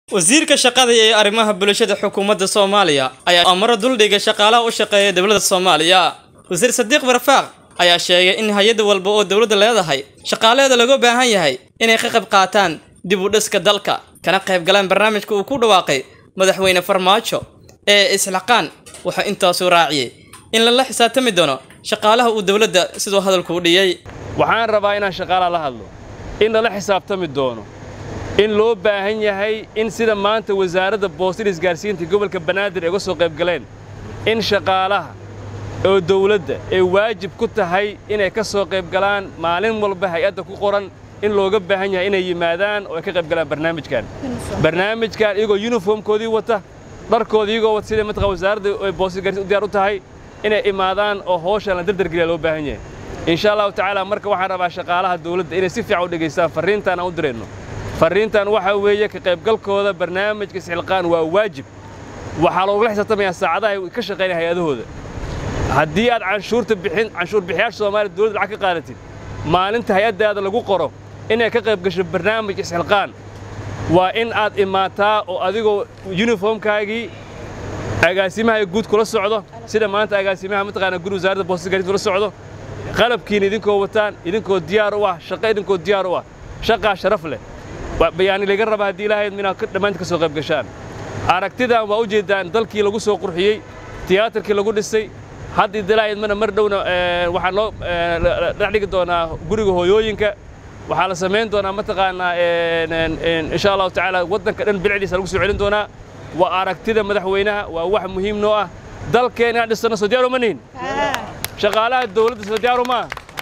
wasiirka shaqada iyo arrimaha bulshada xukuumadda soomaaliya ayaa amaro duldhiga shaqaalaha u shaqeeya dowladda soomaaliya wasiir sadiiq barfaaq ayaa sheegay in hay-ad walba oo dowladda leedahay shaqaalaheeda laga baahan yahay inay ka qayb qaataan dib u dhiska dalka kana qayb galaan barnaamijka uu ku dhawaaqay madaxweyne farmaajo ee isxilqaan wuxuu intaasu raaciyey in lala xisaabtami doono shaqaalaha uu dowladda siduu hadalku u dhiyey waxaan rabaa inaan shaqaalaha la hadlo in lala xisaabtami doono in loo baahan yahay in sida maanta wasaaradda boostada isgaarsiinta gobolka banaadir ay uga soo qayb galeen in shaqaalaha oo dawladda ay waajib ku tahay inay ka soo qayb galaan maalin walba hay-adda ku qoran in looga baahan yahay inay yimaadaan oo ay ka qayb galaan barnaamijkan barnaamijkan iyagoo yuniformkoodii wata dharkoodii iyagoo wata sida mataqaa wasaaradda ay boostada isgaarsiinta u diyaar u tahay inay imaadaan oo hawshan la dardargeliya loo baahan yahay insha allahu tacaala marka waxaan rabaa shaqaalaha dawladda inay si fiican u dhegaystaan farriintaan aan u dirayno farriintan waxaa weeye ka qaybgalkooda barnaamijka isxilqaan waa waajib waxaa loogula xisaabtamayaa saacadaha ay ka shaqaynaya hay-adahooda haddii aad canshuurta bixin canshuur bixiyaasha soomaaliya dowladda lacag ka qaadatid maalinta hay-addaada lagu qoro inay ka qayb gasho barnaamij isxilqaan waa in aad imaataa oo adigoo yuniformkaagii agaasimaha guud kula socdo sida maanta agaasimaha mataqaana guri wasaaradda boostada gaadiid kula socdo qalabkiina idinkoo wataan idinkoo diyaar u ah shaqo idinkoo diyaar u ah shaqaa sharaf leh bayaani laga raba haddii ilaahay inaad dhammaanti ka soo qayb gashaan aragtidan waa u jeeddaan dalkii lagu soo qurxiyey tiyaatarkii lagu dhisay haddii dilaaydmana mar dhowna waxaa loo dhex dhigi doonaa guriga hooyooyinka waxaa la samayn doonaa mataqaanaa insha allahu tacaala waddanka dhan bilicdiisa lagu soo celin doonaa waa aragtida madaxweynaha waa wax muhiim noo ah dalkeen inaan dhisano soo diyaaru ma nihin shaqaalaha dawladda soo diyaaru maa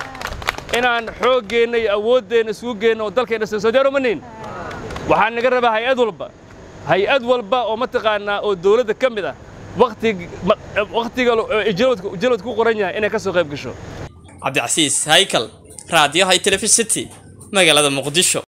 inaan xooggeenna iyo awooddeenna isugu geenno oo dalkeen dhisano soo diyaaru ma nihin waxaa naga rabaa hay-ad walba hay-ad walba oo mataqaanaa oo dawladda ka mid ah wakhtiga jalwad ku qoran yahay inay ka soo qayb gasho cabdicasiis haykal raadiyaha telefisity magaalada muqdisho